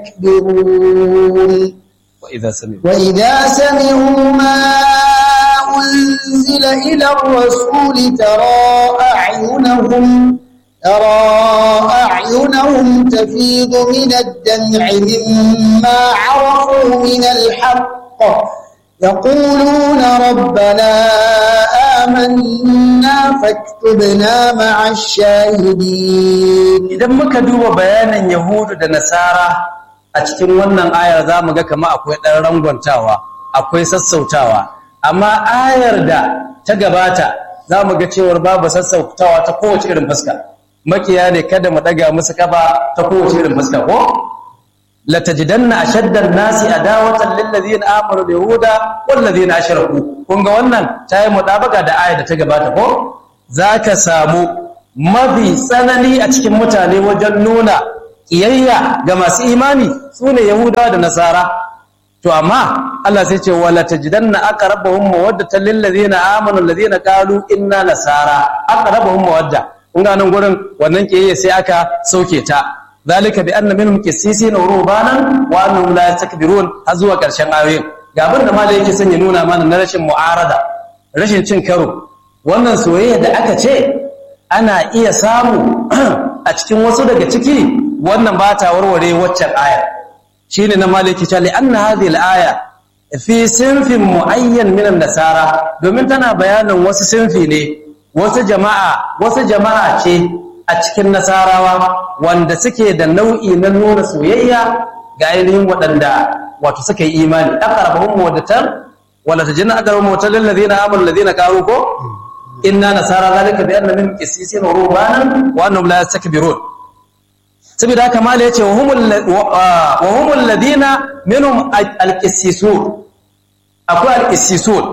يستكبرون وإذا سمعوا وإذا سمعوا ما أنزل إلى الرسول ترى أعينهم ترى أعينهم تفيض من الدمع مما عرفوا من الحق يقولون ربنا آمنا فاكتبنا مع الشاهدين idan muka duba bayanin Yahudu da Nasara a cikin wannan ayar za mu ga kama akwai ɗan rangwantawa akwai sassautawa amma ayar da ta gabata za mu ga cewar babu sassautawa ta kowace irin fuska makiya ne kada mu ɗaga musu kafa ta kowace irin fuska ko latajidanna ashaddan nasi adawatan lil ladina amanu yahuda wal ladina ashraku kun ga wannan tayi mudabaka da ayar da ta gabata ko zaka samu mafi tsanani a cikin mutane wajen nuna ƙiyayya ga masu imani su ne Yahudawa da Nasara. To, amma Allah sai ce, wala ta jidan na aka raba hun mawadda ta lillazi na amanin lazi na ƙalu inna Nasara, aka raba hun mawadda. Kun ganin gurin wannan ƙiyayya sai aka sauke ta. Zalika bi anna minhum qissisi na rubanan wa annahum la yastakbirun har zuwa ƙarshen ayoyin. Ga abin da malai yake son ya nuna mana na rashin mu'arada, rashin cin karo. Wannan soyayya da aka ce ana iya samu a cikin wasu daga ciki wannan ba ta warware waccan aya shi ne na maliki ta li'anna hadhihi al-aya fi sinfin mu'ayyan min nasara domin tana bayanin wasu sinfi ne wasu jama'a wasu jama'a ce a cikin nasarawa wanda suke da nau'i na nuna soyayya ga ainihin waɗanda wato suka yi imani aqrabahum mawaddatan wala tajinna aqrabahum mawaddatan lil ladina amanu alladhina qalu ko inna nasara zalika bi anna minhum qissisin wa rubanan wa annahum la yastakbirun saboda haka mala yace wa humul wa humul ladina minhum alqissisun akwai alqissisun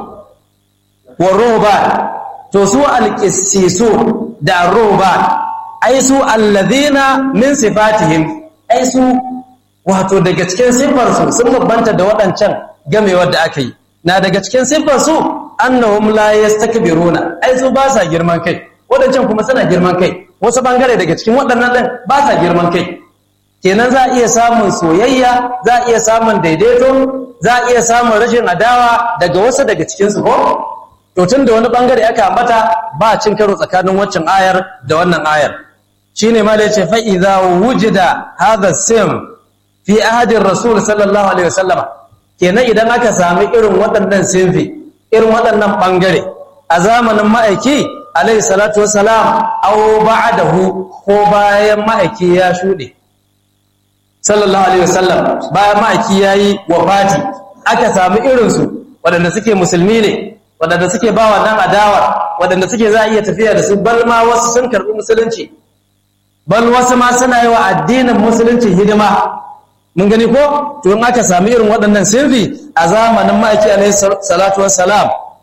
wa ruban to su alqissisun da ruban ai su alladhina min sifatihim ai su wato daga cikin sifar su sun bambanta da waɗancan gamewar da aka yi na daga cikin sifar su annahum la yastakbiruna ai su ba sa girman kai wadancan kuma suna girman kai wasu bangare daga cikin waɗannan din ba sa girman kai kenan za a iya samun soyayya za a iya samun daidaito za a iya samun rashin adawa daga wasu daga cikin su ko to tun da wani bangare aka ambata ba cin karo tsakanin waccan ayar da wannan ayar shine ma da yace fa idza wujida hadha sim fi ahadin rasul sallallahu alaihi wasallama kenan idan aka sami irin waɗannan sinfi irin waɗannan ɓangare a zamanin ma'aiki alaihi salatu wasalam au ba'dahu ko bayan ma'aiki ya shuɗe sallallahu alaihi wasallam bayan ma'aiki yayi wafati aka sami irinsu waɗanda suke musulmi ne waɗanda suke ba wannan adawar waɗanda suke za a iya tafiya da su bal ma wasu sun karɓi musulunci bal wasu ma suna yi wa addinin musulunci hidima mun gani ko to in aka sami irin waɗannan sirri a zamanin ma'aiki alaihi salatu wassalam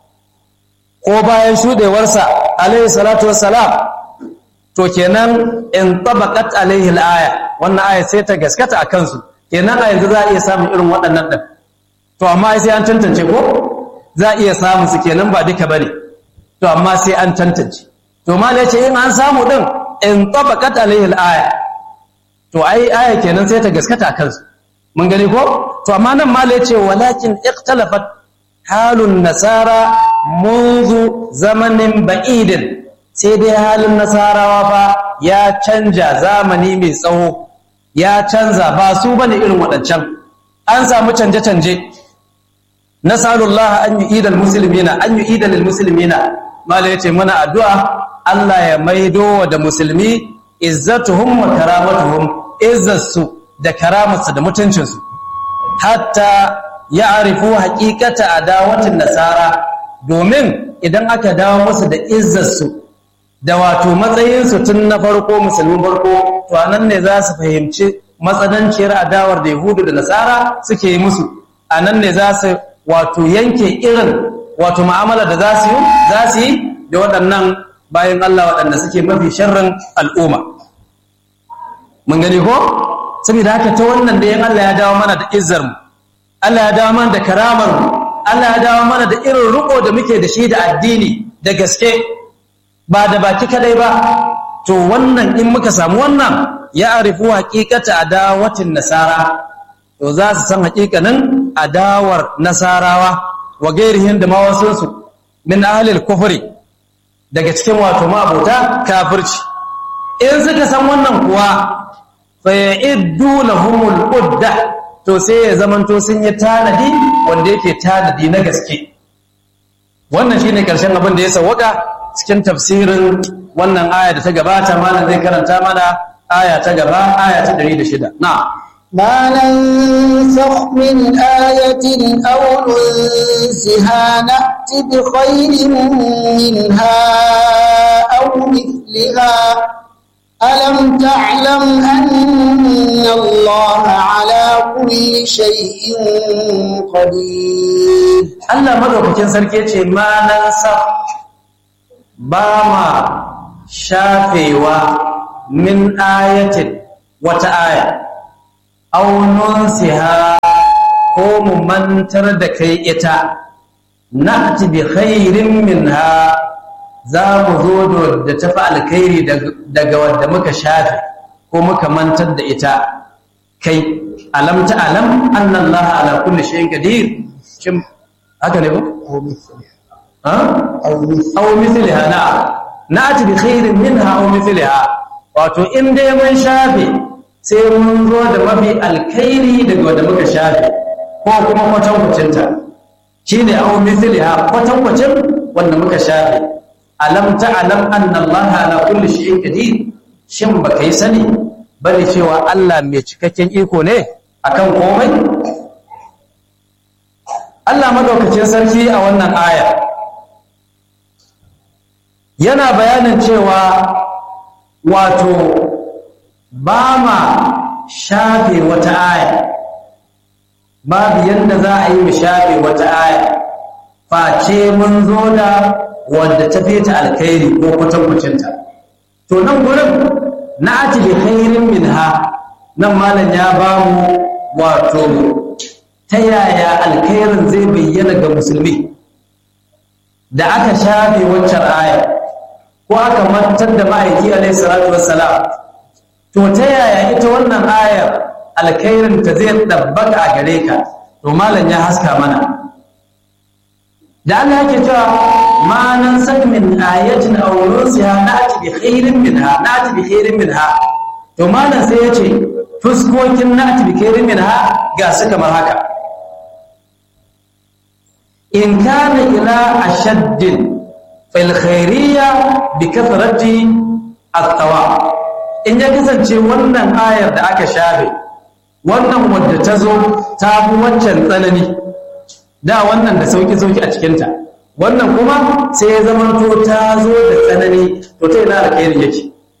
ko bayan shudewarsa alaihi salatu wassalam to kenan in tabaqat alaihi alaya wannan aya sai ta gaskata akan su kenan a yanzu za a iya samun irin waɗannan din to amma sai an tantance ko za a iya samun su kenan ba duka bane to amma sai an tantance to malai ce in an samu din in tabaqat alaihi alaya to ai aya kenan sai ta gaskata kansu mun gani ko to amma nan ma ya ce walakin ikhtalafat halun nasara munzu zamanin ba'idin sai dai halin nasarawa fa ya canja zamani mai tsawo ya canza ba su bane irin waɗancan an samu canje-canje nasalullah an yu'ida almuslimina an yu'ida lilmuslimina mala yace muna addu'a Allah ya maido da musulmi izzatuhum wa karamatuhum izzarsu da karamarsu da mutuncinsu hatta ya arifu haƙiƙata a dawatin nasara domin idan aka dawo musu da izzarsu da wato matsayinsu tun na farko musulmin farko to anan ne za su fahimci matsananciyar adawar da yahudu da nasara suke yi musu a nan ne za su wato yanke irin wato ma'amala da za su yi za su yi da waɗannan bayan Allah waɗanda suke mafi sharrin al'umma mun gani ko saboda haka ta wannan da yin Allah ya dawo mana da izzar mu Allah ya dawo mana da karamar mu Allah ya dawo mana da irin riko da muke da shi da addini da gaske ba da baki kadai ba to wannan in muka samu wannan ya arifu haqiqata adawatin nasara to za su san hakikanin adawar nasarawa wa gairihin da mawasunsu min ahlil kufri daga cikin wato ma'abota kafirci in suka san wannan kuwa fa ya'iddu lahumul udda to sai ya zamanto sun yi tanadi wanda yake tanadi na gaske wannan shine karshen abin da ya sawwaka cikin tafsirin wannan aya da ta gabata malam zai karanta mana aya ta gaba aya ta 106 na'am ما ننسخ من آية أو ننسها نأت بخير منها أو مثلها ألم تعلم أن الله على كل شيء قدير Allah madaukakin sarki ce ma nan sa ba ma shafewa min ayatin wata aya aunun siha ko mu mantar da kai ita na'ti bi khairin minha za mu zo da tafi alkhairi daga wadda muka shafe ko muka mantar da ita kai alam ta alam annallaha ala kulli shay'in qadir shin haka ne ba ha أو مثل aw mithliha na na'ti bi khairin minha aw mithliha wato in dai mun shafe sai mun zo da mafi alkhairi daga wanda muka shafe ko kuma kwatankwacin ta shine aw mithliha kwatankwacin wanda muka shafe alam ta'lam anna Allah ala kulli shay'in qadir shin baka yi sani bane cewa Allah mai cikakken iko ne akan komai Allah madaukakin sarki a wannan aya yana bayanin cewa wato ba ma shafe wata aya babu yadda za a yi mu shafe wata aya face mun zo da wadda ta fi ta alkhairi ko kwatankwacinta to nan gurin na ati bi khairin minha nan malam ya ba mu wato ta yaya alkhairin zai bayyana ga musulmi da aka shafe waccan aya ko aka mantar da ma'aiki alaihi salatu wassalam to ta yaya ita wannan ayar alkhairin ta zai dabbaka a gare ka to malam ya haska mana da Allah yake cewa ma nan sak min ayatin aw nusiha na'ti bi khairin minha na'ti bi khairin minha to malam sai ya ce fuskokin na'ti bi khairin minha ga su kamar haka in kana ila ashaddin fil khairiyya bi kathrati at-tawa in ya kasance wannan ayar da aka shafe wannan wadda ta zo ta fi waccan tsanani da wannan da sauki sauki a cikinta wannan kuma sai ya zama to ta zo da tsanani to ta ina alkhairi yake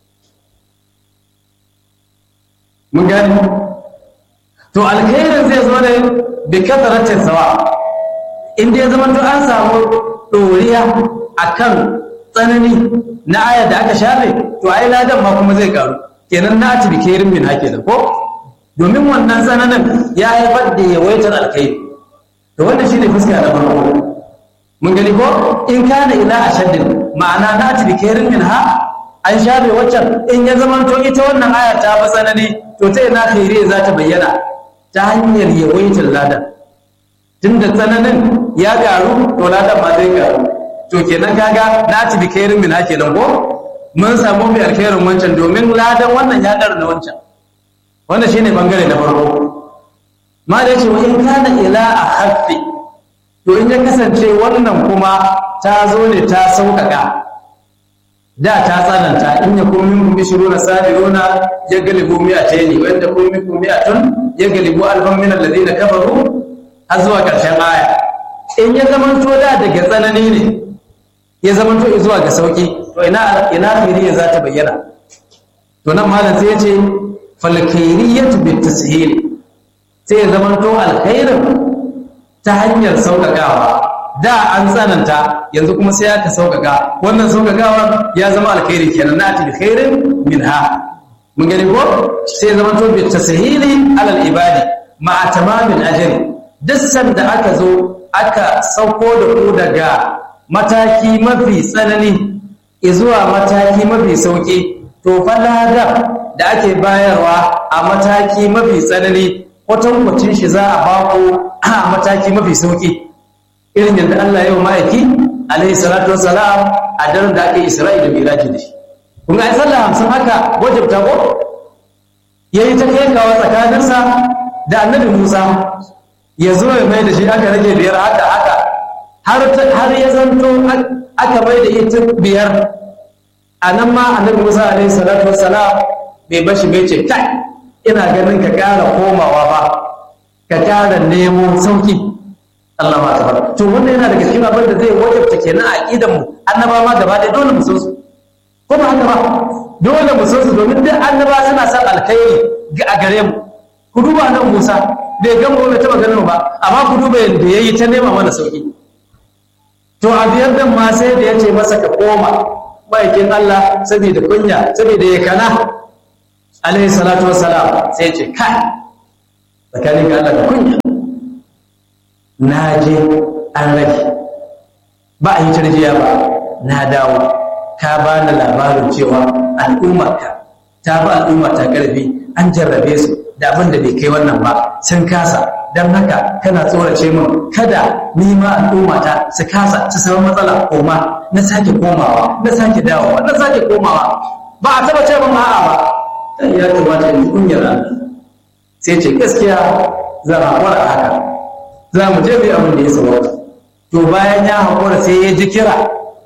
mun gani to alkhairin zai zo ne bi kasaratin sawa in dai zama to an samu doriya akan tsanani na aya da aka shafe to ai ladan ma kuma zai karu kenan na ci bi kairin min hake da ko domin wannan tsananin ya haifar da yawaitar alkhairi to wannan shine fuska na farko mun gani ko in kana ila ashaddin ma'ana na ci bi kairin min ha an shafe waccan in ya zama to ita wannan aya ta fa tsanani to ta ina khairi za ta bayyana ta hanyar yawaitar ladan tunda tsananin ya karu to ladan ma zai karu to kenan kaga na ci bi kairin min hake nan ko mun samu mai alkhairin wancan domin ladan wannan ya dar na wancan wannan shine bangare na farko ma da yace wa in kana ila ahaffi to in ya kasance wannan kuma ta zo ne ta sauƙaƙa da ta tsananta in ya kun minkum bishiruna sabiruna ya galibu mi'ataini wa inda kun minkum mi'atun ya galibu alfan min alladhina kafaru har zuwa ƙarshen aya in ya zamanto da daga tsanani ne ya zamanto zuwa ga sauki to ina ina khairiyya za ta bayyana to nan malam sai ya ce fal khairiyyatu bit tashil sai ya zamanto alkhairin ta hanyar sauƙaƙawa da an tsananta yanzu kuma sai aka sauƙaƙa wannan sauƙaƙawa ya zama alkhairi kenan na atibi khairin minha mun gani ko sai ya zamanto bit tashili alal ibadi ma'a tamamin ajri duk sanda aka zo aka sauko da ku daga mataki mafi tsanani zuwa mataki mafi sauƙi to falada da ake bayarwa a mataki mafi tsanani kwatankwacin shi za a bako a mataki mafi sauki irin yadda Allah ya yi ma'aiki alaihi salatu wassalam a daren da aka yi isra'i da miraji da shi kun ga ai sallah hamsin haka wajibta ko yayi ta kai kawo tsakaninsa da annabi Musa ya zo ya mai da shi aka rage biyar haka haka har ya zanto aka mai da ita biyar a nan ma annabi Musa alaihi salatu wassalam bai bashi bai ce kai ina ganin ka ƙara komawa ba ka ƙara nemo sauki Allah ma tabar to wannan yana daga cikin abin da zai wajabta kenan a aqidan mu annaba ma gaba ɗaya dole mu san su ko ba haka ba dole mu san su domin duk annaba suna son alkhairi a gare mu ku duba nan Musa bai ga mu bai taba ganin ba amma ku duba yadda yayi ta nema mana sauki to a biyar dan ma sai da yace masa ka koma maikin Allah saboda kunya saboda ya kana alaihi salatu wassalam sai ce kai tsakanin ka Allah da kunya na je an rage ba a yi tarjiya ba na dawo ka ba ni labarin cewa al'ummarka ta ba al'umma ta karfi an jarrabe su da abin da bai kai wannan ba sun kasa don haka kana tsorace min kada ni ma al'ummata su kasa su samu matsala koma na sake komawa na sake dawowa na sake komawa ba a taba ce ba a'a ba dan ya kamata in kunyar sai ce gaskiya za a hakura a haka za mu je mu abin da ya sabata to bayan ya hakura sai ya ji kira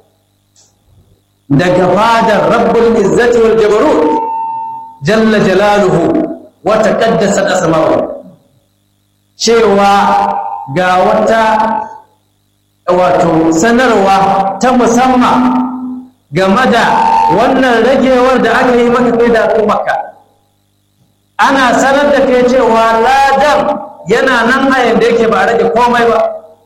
daga fadar rabbul izzati wal jabarut jalla jalaluhu wa taqaddasat asma'uhu cewa ga wata wato sanarwa ta musamman game da wannan ragewar da aka yi maka kai da al'ummarka ana sanar da kai cewa ladan yana nan a yadda yake ba a rage komai ba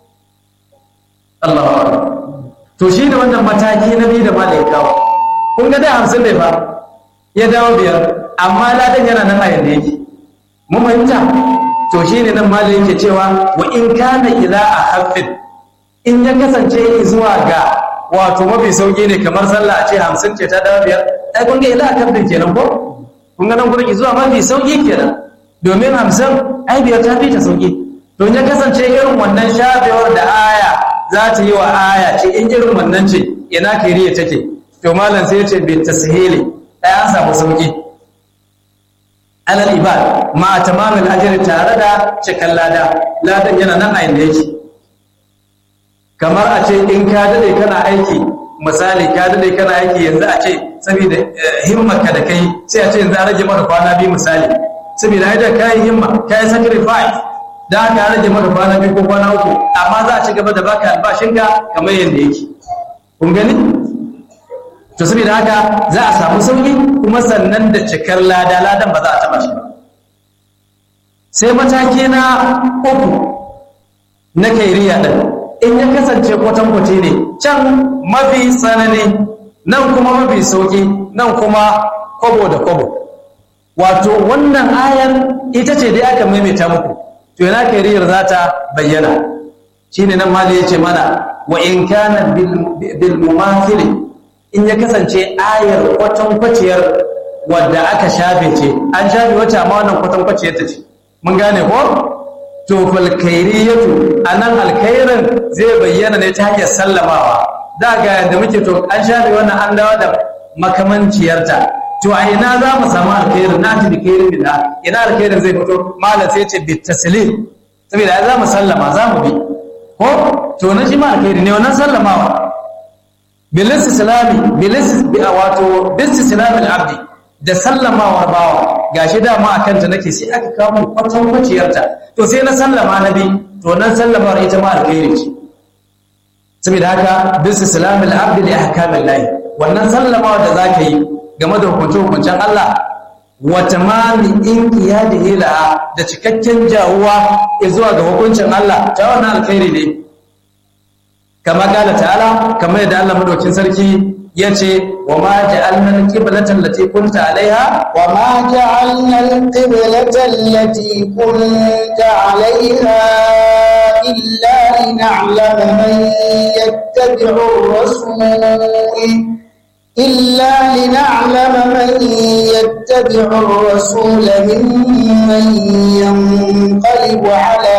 Allah to shi ne wannan mataki na biyu da ma da ya kawo kun ga da hamsin ne fa ya dawo biyar amma ladan yana nan a yadda yake mun fahimta to shi ne nan malin yake cewa wa in kana ila a haffin in ya kasance zuwa ga wato mafi sauki ne kamar sallah a ce hamsin ce ta dawo biyar ai kun ga ila a haffin kenan ko kun ga nan gurin zuwa mafi sauki kenan domin hamsin ai biyar ta fi ta sauki to ya kasance irin wannan shafewar da aya za ta yi wa aya ce in irin wannan ce ina kiriya take to malam sai ya ce bi tashili ai an samu sauki alal ibad ma tamamul ajri tare da cikan lada ladan yana nan a inda yake kamar a ce in ka dade kana aiki misali ka dade kana aiki yanzu a ce saboda himmarka da kai sai a ce yanzu a rage maka kwana biyu misali saboda ai da kai himma kai sacrifice da aka rage maka kwana biyu ko kwana uku amma za a ci gaba da baka albashinka kamar yadda yake kun gani to saboda haka za a samu sauki kuma sannan da cikar lada ladan ba za a taba shi ba sai mataki na uku na kairiya din in ya kasance kwatankwace ne can mafi tsanani nan kuma mafi sauki nan kuma kwabo da kwabo wato wannan ayar ita ce dai aka maimaita muku to yana kairiyar za ta bayyana shine nan mali ya ce mana wa in kana bil mumathili in ya kasance ayar kwatankwaciyar wadda aka shafe ce an shafe wacce amma wannan kwatankwaciyar ta ce mun gane ko to falkairiyatu anan alkhairin zai bayyana ne ta hanyar sallamawa da ga yadda muke to an shafe wannan an dawo da makamanciyarta to a ina za mu samu alkhairin na ta bikairin bila ina alkhairin zai fito malam sai ce bit taslim saboda za mu sallama za mu bi ko to na shi ma alkhairi ne wannan sallamawa bilis islami bilis wato bis islami abdi da sallamawar bawa gashi dama a kanta nake sai aka kawo kwatan kwaciyarta to sai na sallama na bi to nan sallamawar ita ma alkhairi ce saboda haka bis islami abdi li ahkamil lahi wannan sallamawa da zaka yi game da hukunce hukuncen Allah wa tamami in qiyadi ila da cikakken jawuwa zuwa ga hukuncin Allah ta wannan alkhairi ne kama kala ta'ala kamar yadda Allah madaukin sarki yace wa ma ja'alna al-qiblata allati kunta 'alayha wa ma ja'alna al-qiblata allati kunta 'alayha illa lin'alama man yattabi'u ar-rasul إلا لنعلم من يتبع الرسول ممن ينقلب على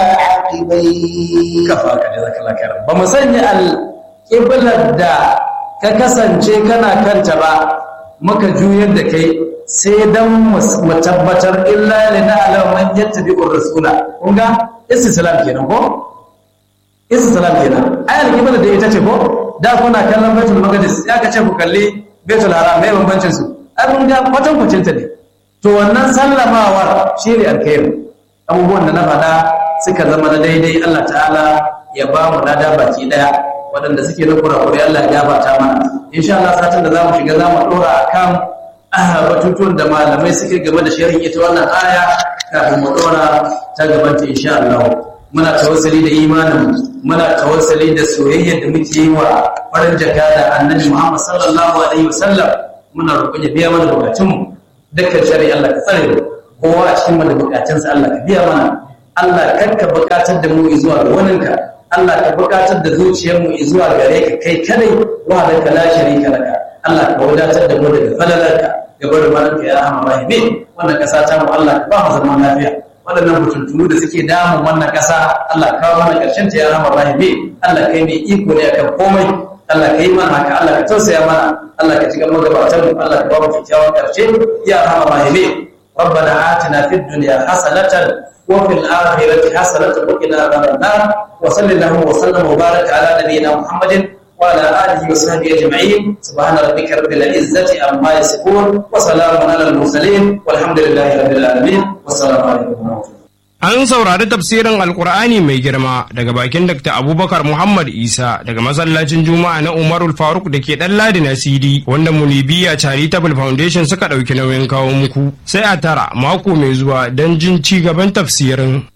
عقبيه kafa ka da zaka lakar ba mu sanya alƙiblar da ka kasance kana kanta ba muka juyar da kai sai dan mu tabbatar illa li na'lam man yattabi'ur rasula kun ga istislam kenan ko istislam kenan ai alƙiblar da ita ce ko da kuna kallon baitul maqdis ya ka ce ku kalli baitul haram mai bambancin su ai kun ga kwatan kwacin ta ne to wannan sallamawar shine alkhairi abubuwan da na faɗa suka zama na daidai Allah ta'ala ya ba mu lada baki daya waɗanda suke na kurakure Allah ya gabata mana insha Allah satin da zamu shiga zamu dora akan batutuwan da malamai suke game da sharhin ita wannan aya kafin mu dora ta gaban ta insha Allah muna tawassuli da imanin muna tawassuli da soyayya da muke yi wa farin jaka da annabi Muhammad sallallahu alaihi wasallam muna roƙon ya biya mana bukatunmu dukkan shari'a Allah ka tsare mu kowa a cikin mana bukatunsa Allah ka biya mana Allah karka bukatar da mu zuwa ga waninka Allah ka bukatar da zuciyar mu zuwa gare ka kai kadai wa da kala sharika laka Allah ka wadatar da mu daga falalarka ga barin malanka ya rahama rahimin wannan kasa ta mu Allah ka ba mu zaman lafiya waɗannan mutuntunu da suke damun wannan kasa Allah ka kawo mana karshen ta ya rahama rahimin Allah kai mai iko ne akan komai Allah ka yi mana haka Allah ka tausaya mana Allah ka ci gaba gabatar mu Allah ka ba mu kyakkyawan karshe ya rahama rahimin ربنا آتنا في الدنيا حسنة وفي الآخرة حسنة وقنا عذاب النار وصلى اللهم وسلم وبارك على نبينا محمد وعلى آله وصحبه أجمعين سبحان ربك رب العزة عما يصفون وسلام على المرسلين والحمد لله رب العالمين والسلام عليكم ورحمة الله An saurari tafsirin Alkur'ani mai girma daga bakin Dr. Abubakar Muhammad Isa daga masallacin Juma'a na Umarul Faruk da ke ɗan Ladi na CD wanda Munibiya Charitable Foundation suka ɗauki nauyin kawo muku. Sai a tara mako mai zuwa don jin ci gaban tafsirin.